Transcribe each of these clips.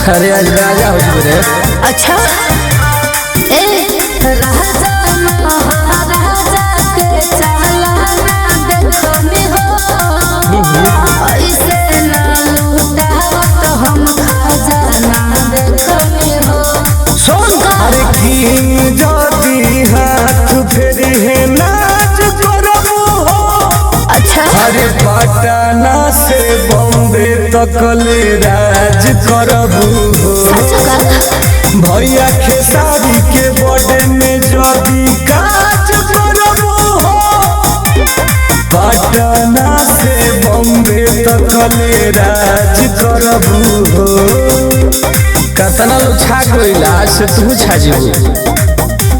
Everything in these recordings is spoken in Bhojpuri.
अरे आज राजा हो गए रे अच्छा ए राजा महाराजा के चालाना देखनी हो ऐसे ना लूटावत हम खजाना देखनी हो सुन अरे की जदी हाथ फेरी है नाच करबू हो अच्छा अरे पटना से बॉम्बे तक ले राज करबू हो सच का भैया खेसारी के बर्थडे में जदी काज करबू हो पटना से बॉम्बे तक ले राज करबू हो कतना लोग छा गइल आज से तू छा जीबू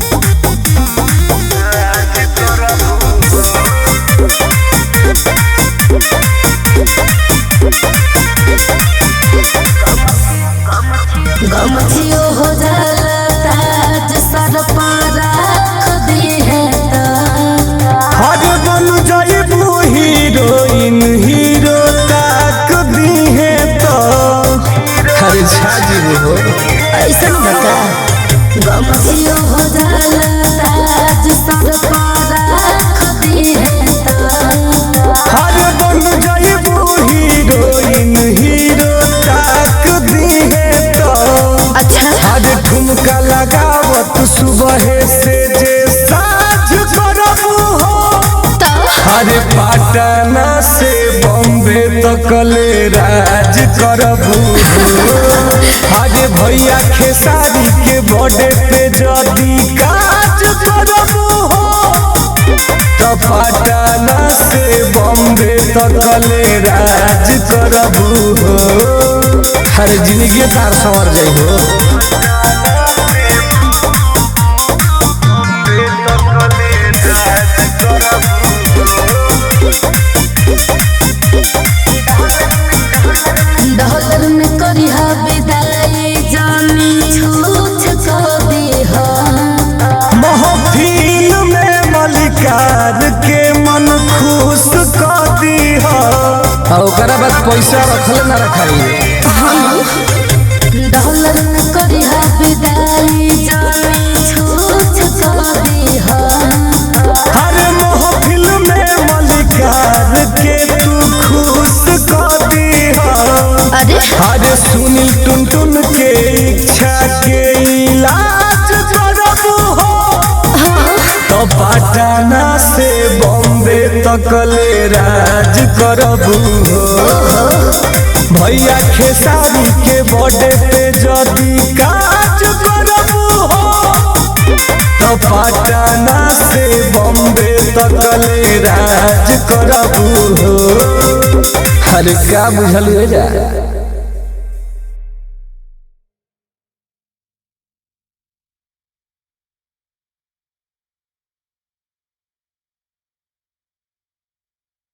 गमथियो हो जाला ताज सर पर रख दी है तो हर बन जाइबू हीरोइन हीरो ताक दी है तो अरे छा जीबू हो ऐसन बता गमथियो हो जाला ताज सर पर रख दी है तो हर बन जाइबू हीरोइन हीरो ताक दी है तो अच्छा हर ठुमका लगावत सुबह से जे साझ करबू हो तो अरे पटना से बॉम्बे तक ले राज करबू अरे भैया खेसारी के बर्थडे पे जदी काज करबू हो तो पटना से बॉम्बे तक ले राज करबू हो अरे जिंदगी तार संवर जाइ हो डॉलर में करी हा विदाई जानी छूछ को दी हा महफिल में मलिकार के मन खुश कर दी हो आ ओकरा बाद पैसा रखले ना रखाई डॉलर में करी हा विदाई जानी छूछ को दी हा हर महफिल में मलिकार के तू खुश कर दी हो अरे हर सुनील टुन टुन के इच्छा के इलाज करबू हो तो पटना से बॉम्बे तक ले राज करबू हो भैया खेसारी के बर्थडे पे जदी काज करबू हो तो पटना से बॉम्बे तक ले राज करबू हो अरे का बुझल हो जा